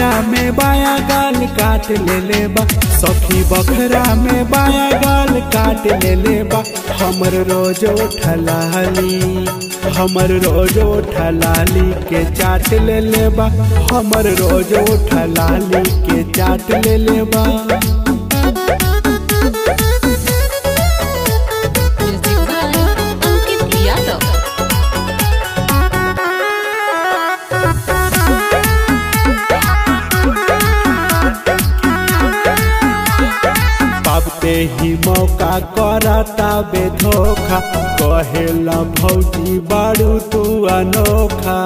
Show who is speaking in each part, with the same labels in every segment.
Speaker 1: बखरा में बाया गाल काट ले ले बा सखी बखरा में बाया गाल काट ले ले बा हमर रोज उठलाली हमर रोज उठलाली के चाट ले ले बा हमर रोज उठलाली के चाट ले ले बा
Speaker 2: Music by Ankit Yadav.
Speaker 1: पाबते ही मौका करता बे धोखा कहेला भौजी बारू तू अनोखा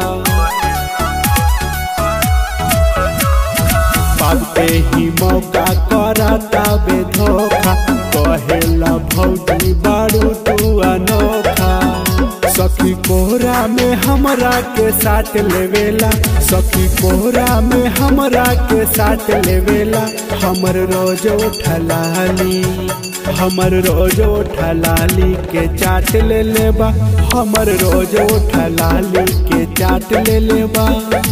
Speaker 1: पाबते ही मौका करता बे धोखा कहेला भौजी बारू तू अनोखा सखी कोहरा में हमरा के साथ लेवेला सखी कोहरा में हमरा के साथ लेवेला हमर रोज उठलाली हमर रोज उठलाली के चाट ले लेबा हमर रोज उठलाली के चाट ले लेबा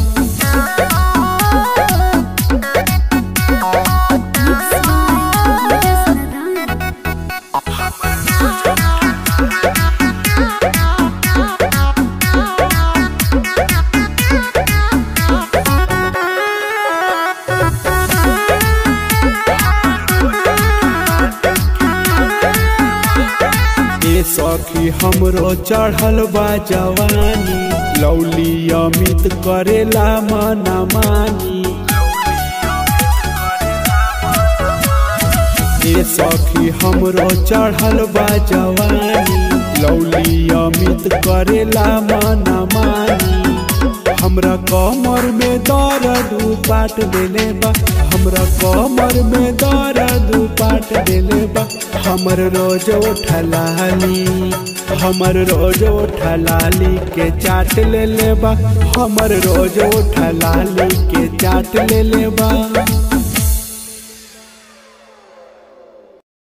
Speaker 1: ए सखी हमरो चढ़ल बा जवानी लौली अमित करेला मना मानी ए सखी हमरो चढ़ल बा जवानी लौली अमित करेला मना मानी हमरा कमर में दर्द पाट देले बा हमरा कमर में दर्द पाट देले बा हमर रोज उठलाली हमर रोज उठलाली के चाट ले लेबा हमर रोज उठलाली के चाट ले लेबा